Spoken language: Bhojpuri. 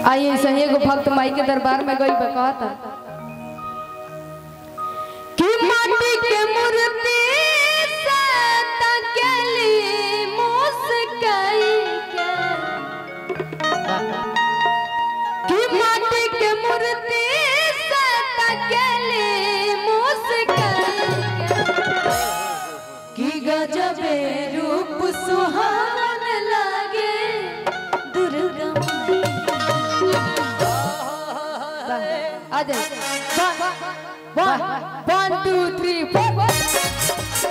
आई ऐसे ही एगो भक्त माई के दरबार में गई बा कहता कि माटी के मूर्ति से तकेली मुस्काई के कि माटी के मूर्ति से तकेली मुस्काई के कि गजबे रूप सुहावन लागे दुर्गा माई आ जाए वन वन टू थ्री फोर